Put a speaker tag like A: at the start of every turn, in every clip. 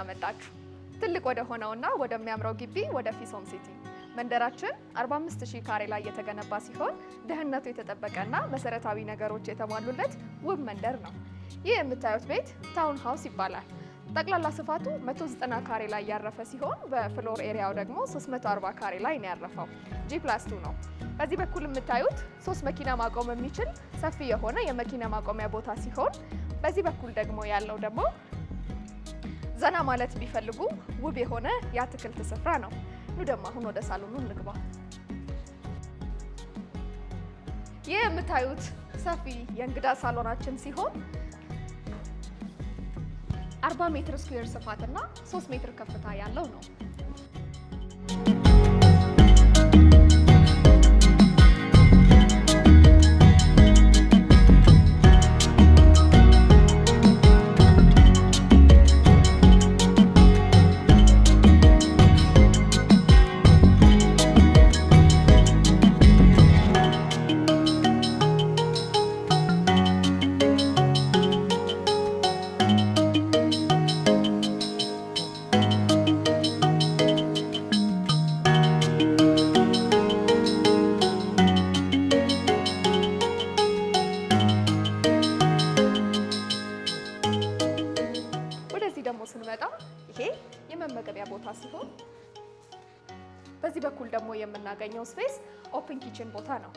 A: መጣችሁ። ትልቅ ወደ ሆነውና ወደሚያምረው ግቢ ወደ ፊሶም ሲቲ መንደራችን 45000 ካሬ ላይ የተገነባ ሲሆን ደህንነቱ የተጠበቀና መሰረታዊ ነገሮች የተሟሉለት ውብ መንደር ነው። ይህ የምታዩት ቤት ታውን ሃውስ ይባላል። ጠቅላላ ስፋቱ 190 ካሬ ላይ ያረፈ ሲሆን በፍሎር ኤሪያው ደግሞ 340 ካሬ ላይ ነው ያረፈው። ጂ ፕላስ ቱ ነው። በዚህ በኩል የምታዩት ሶስት መኪና ማቆም የሚችል ሰፊ የሆነ የመኪና ማቆሚያ ቦታ ሲሆን በዚህ በኩል ደግሞ ያለው ደግሞ ዘና ማለት ቢፈልጉ ውብ የሆነ የአትክልት ስፍራ ነው። ኑ ደግሞ አሁን ወደ ሳሎኑ እንግባ። ይህ የምታዩት ሰፊ የእንግዳ ሳሎናችን ሲሆን 40 ሜትር ስኩዌር ስፋት እና 3 ሜትር ከፍታ ያለው ነው። ወደዚህ ደግሞ ስንመጣ ይሄ የመመገቢያ ቦታ ሲሆን በዚህ በኩል ደግሞ የምናገኘው ስፔስ ኦፕን ኪችን ቦታ ነው።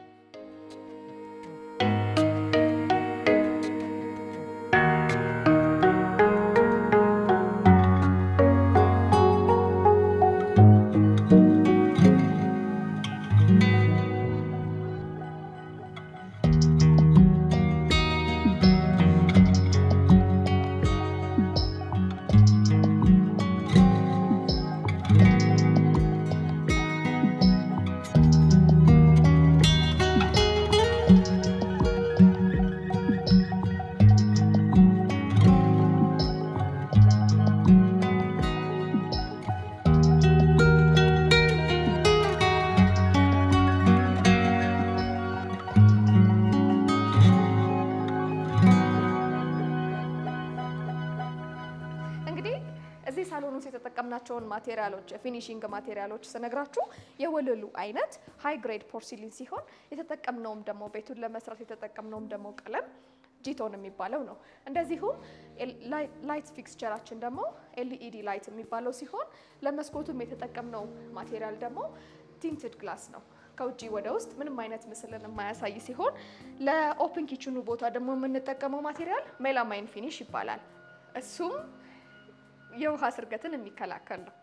A: እንግዲህ እዚህ ሳሎን ውስጥ የተጠቀምናቸውን ማቴሪያሎች የፊኒሺንግ ማቴሪያሎች ስነግራችሁ የወለሉ አይነት ሃይ ግሬድ ፖርሲሊን ሲሆን የተጠቀምነውም ደግሞ ቤቱን ለመስራት የተጠቀምነውም ደግሞ ቀለም ጂቶን የሚባለው ነው። እንደዚሁም ላይት ፊክስቸራችን ደግሞ ኤልኢዲ ላይት የሚባለው ሲሆን ለመስኮቱም የተጠቀምነው ማቴሪያል ደግሞ ቲንትድ ግላስ ነው። ከውጭ ወደ ውስጥ ምንም አይነት ምስልን የማያሳይ ሲሆን ለኦፕን ኪችኑ ቦታ ደግሞ የምንጠቀመው ማቴሪያል ሜላማይን ፊኒሽ ይባላል። እሱም የውሃ ስርገትን የሚከላከል ነው።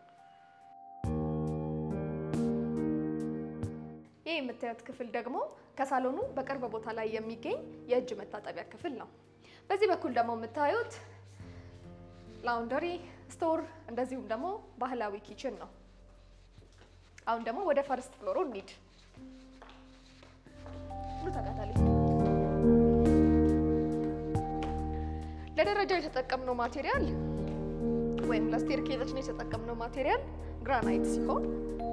A: ይህ የምታዩት ክፍል ደግሞ ከሳሎኑ በቅርብ ቦታ ላይ የሚገኝ የእጅ መታጠቢያ ክፍል ነው። በዚህ በኩል ደግሞ የምታዩት ላውንደሪ፣ ስቶር እንደዚሁም ደግሞ ባህላዊ ኪችን ነው። አሁን ደግሞ ወደ ፈርስት ፍሎሩ እንሂድ። ኑ ተከተሉኝ። ለደረጃው የተጠቀምነው ማቴሪያል ወይም ለስቴርኬዛችን የተጠቀምነው ማቴሪያል ግራናይት ሲሆን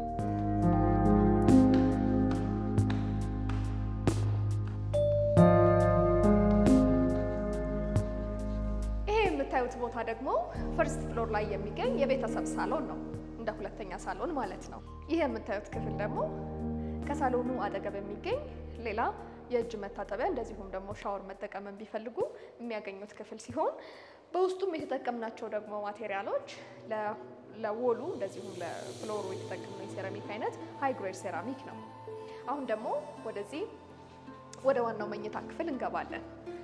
A: ይሄ የምታዩት ቦታ ደግሞ ፈርስት ፍሎር ላይ የሚገኝ የቤተሰብ ሳሎን ነው፣ እንደ ሁለተኛ ሳሎን ማለት ነው። ይህ የምታዩት ክፍል ደግሞ ከሳሎኑ አጠገብ የሚገኝ ሌላ የእጅ መታጠቢያ እንደዚሁም ደግሞ ሻወር መጠቀም ቢፈልጉ የሚያገኙት ክፍል ሲሆን በውስጡም የተጠቀምናቸው ደግሞ ማቴሪያሎች ለወሉ እንደዚሁም ለፍሎሩ የተጠቀምነው የሴራሚክ አይነት ሃይ ግሬድ ሴራሚክ ነው። አሁን ደግሞ ወደዚህ ወደ ዋናው መኝታ ክፍል እንገባለን።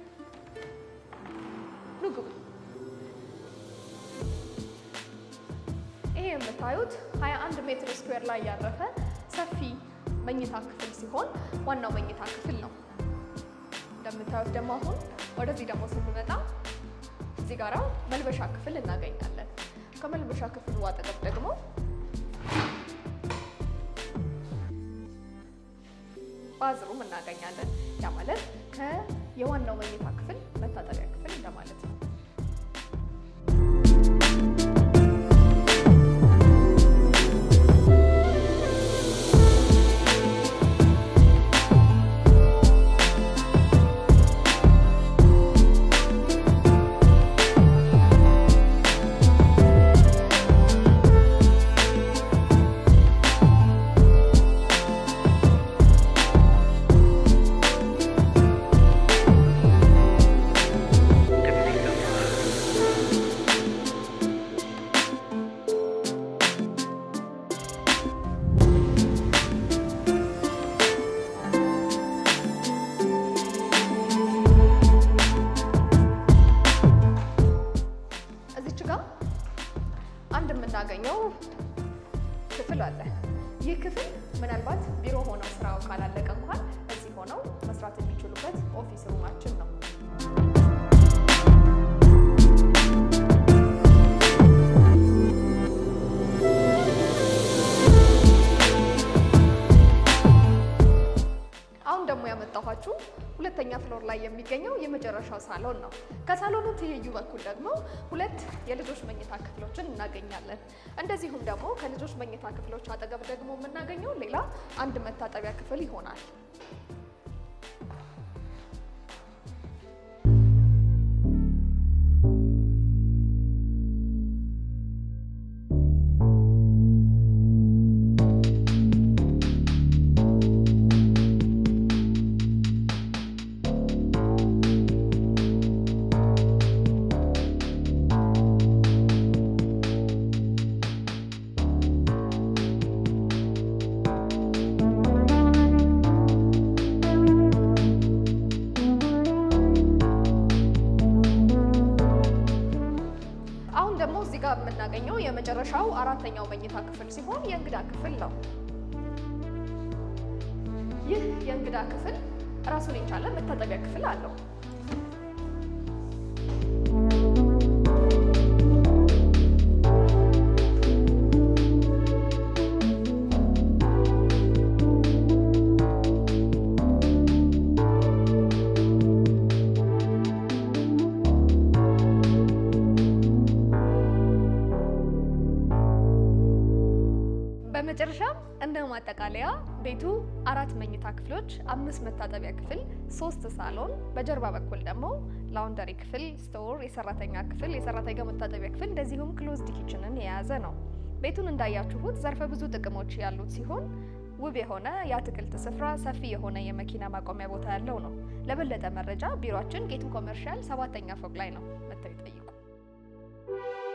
A: ኑ ግቡ። ይሄ የምታዩት 21 ሜትር ስኩዌር ላይ ያረፈ ሰፊ መኝታ ክፍል ሲሆን ዋናው መኝታ ክፍል ነው። እንደምታዩት ደግሞ አሁን ወደዚህ ደግሞ ስንመጣ እዚህ ጋራ መልበሻ ክፍል እናገኛለን። ከመልበሻ ክፍሉ አጠገብ ደግሞ ባዝሩም እናገኛለን። ያ ማለት ከየዋናው መኝታ ክፍል መታጠቢያ ክፍል እንደማለት ነው። ክፍል አለ። ይህ ክፍል ምናልባት ቢሮ ሆነው ስራው ካላለቀ እንኳን እዚህ ሆነው መስራት የሚችሉበት ኦፊስ ሩማችን ነው። አሁን ደግሞ ያመጣኋችሁ ሁለተኛ ፍሎር ላይ የሚገኘው የመጨረሻው ሳሎን ነው። ከሳሎኑ ትይዩ በኩል ደግሞ ሁለት የልጆች መኝታ ክፍሎችን እናገኛለን። እንደዚሁም ደግሞ ከልጆች መኝታ ክፍሎች አጠገብ ደግሞ የምናገኘው ሌላ አንድ መታጠቢያ ክፍል ይሆናል። አሁን ደግሞ እዚህ ጋር የምናገኘው የመጨረሻው አራተኛው መኝታ ክፍል ሲሆን የእንግዳ ክፍል ነው። ይህ የእንግዳ ክፍል ራሱን የቻለ መታጠቢያ ክፍል አለው። በመጨረሻም እንደ ማጠቃለያ ቤቱ አራት መኝታ ክፍሎች፣ አምስት መታጠቢያ ክፍል፣ ሶስት ሳሎን፣ በጀርባ በኩል ደግሞ ላውንደሪ ክፍል፣ ስቶር፣ የሰራተኛ ክፍል፣ የሰራተኛ መታጠቢያ ክፍል እንደዚሁም ክሎዝድ ኪችንን የያዘ ነው። ቤቱን እንዳያችሁት ዘርፈ ብዙ ጥቅሞች ያሉት ሲሆን ውብ የሆነ የአትክልት ስፍራ፣ ሰፊ የሆነ የመኪና ማቆሚያ ቦታ ያለው ነው። ለበለጠ መረጃ ቢሮአችን ጌቱ ኮመርሻል ሰባተኛ ፎቅ ላይ ነው። መጥተው ይጠይቁ።